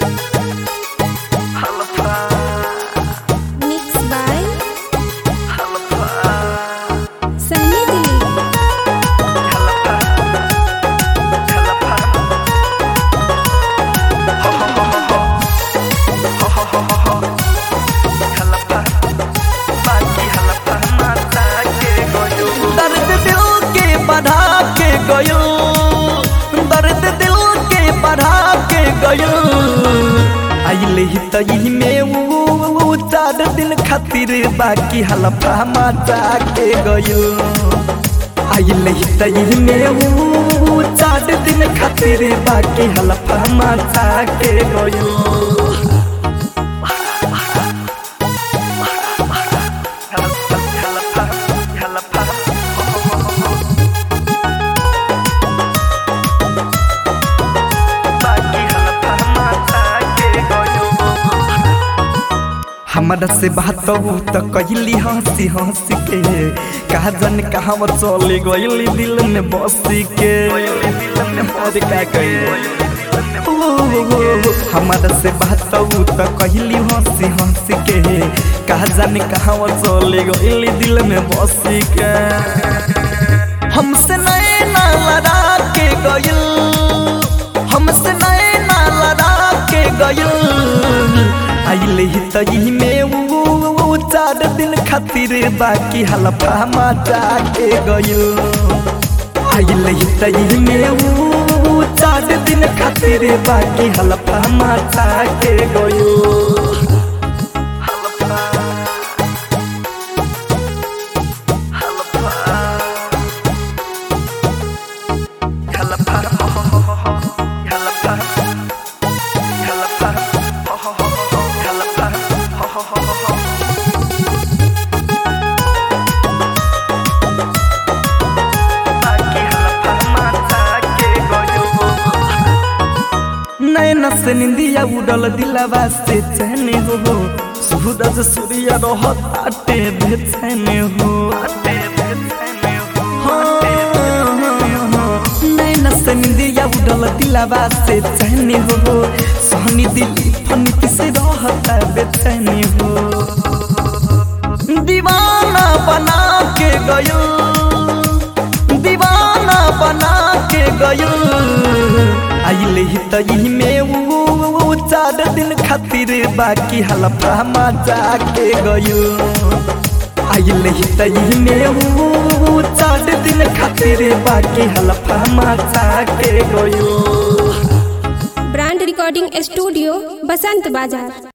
Mixed by Sunny Dilip. दर्द दिल के बढ़ा के गयो दर्द दिल के बढ़ा के गयो आइले ही तही में वो चार दिन खातिर बाकी हलफा माचा के गयो आइले ही तही में वो चार दिन खातिर बाकी हलफा माचा के गयो हमरा से बात हो तो कहली हंसी हंसी के कहा जन कहा चले गईली दिल में बसी के और का कही हमारा से बात हो तो कहली हंसी हंसी के कहा जाने कहा चले गईली दिल में बसी के हमसे नए ना लड़ा के गइल हमसे नए ना लड़ा के गइल आइले ही तही में वो चार दिन खातिर बाकी हलफा माचा के गइल आइले ही तही में वो चार दिन खातिर बाकी हलफा माचा के गइल नैना से निंदिया उड़ल दिलावा से चैन हो सूरज सूर्य रहताटे बेचैन हो नैना से निंदिया उड़ल दिलावा से चैन हो सहनी दिली फनित से रहता बेचैन हो दीवाना बना के गयो दीवाना बना के गयो आइले ही तही में वो चार दिन खातिर बाकी हलफा माचा के गयो आइले ही तही में वो चार दिन खातिर बाकी हलफा माचा के गयो ब्रांड रिकॉर्डिंग स्टूडियो बसंत बाजार